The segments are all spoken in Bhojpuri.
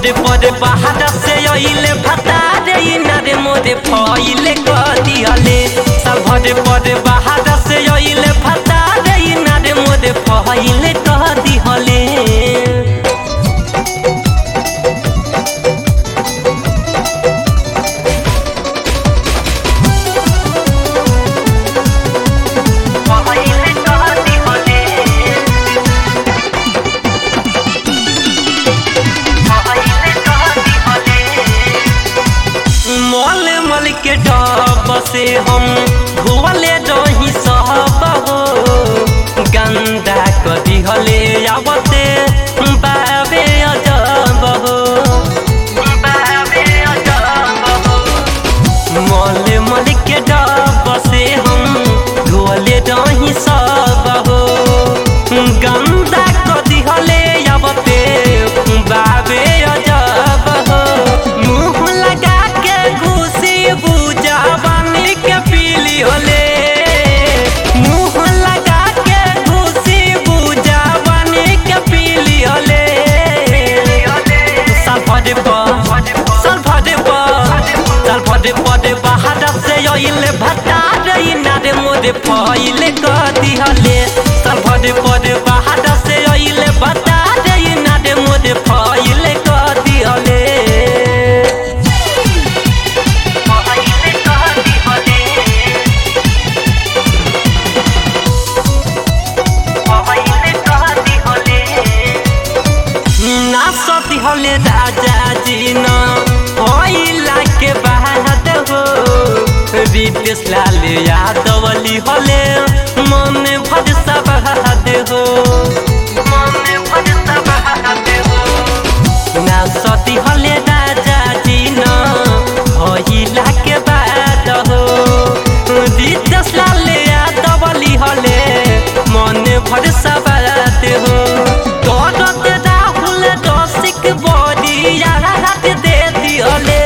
भरे परे बाहर से अइले भता रे इनारे मोरे फइले कदिहले साल भरे परे बाहर से अइले भता रे इनारे मोरे फइले कदिहले फइले कदिहले मल मल के डब से हम धोवले रही सब हो गंदा कदी हले आवते बाबे अजब हो बाबे अजब हो मल मल के डब से हम धोवले रही सब हो गंदा कदी हले आवते बाबे अजब हो मुंह लगा के घुसी बुझा बनी के पीली होले मुंह लगा के घुसी बुझा बनी के पीली होले साल भरे पर साल भरे पर साल भरे परे बाहर से अइले भटा रे नारे मोरे फइले कदी हले साल भरे परे बाहर से अइले भटा रे नारे मोरे फइले कदी हले फइले कदी हले फइले कदी हले ना सती हले राजा जी न होइला के बाद हो रितेश लाल यादवली हले मन भर सब हो मन भर सब हो ना सती हले राजा जी न होइला के बाद हो रितेश लाल यादवली हले मन भर सब हो करत राहुल रसिक बड़ी रात दे दियले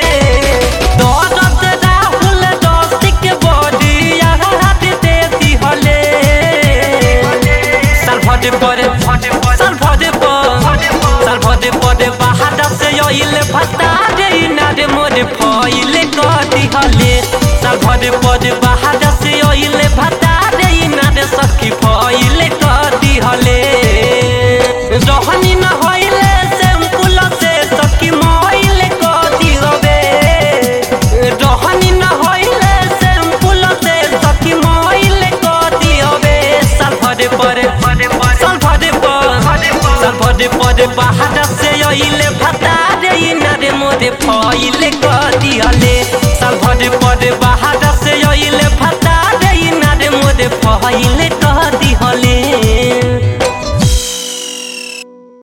करत राहुल रसिक बड़ी रात दे दियले साल भरे परे साल भरे पर साल भरे परे बाहर से अइले भत्ता रे नारे मोरे फइले कदी हले साल भरे परे बाहर से अइले भत्ता रे नारे सखी फइले कदी हले रहनी न होइले सिंपल से सखी मोइले कदी हवे रहनी न होइले सिंपल से सखी मोइले कदी हवे साल भरे परे साल भरे पर साल भरे परे बाहर से अइले भता रे इनारे मोरे फइले कदी हले साल भरे परे बाहर से अइले भता रे इनारे मोरे फइले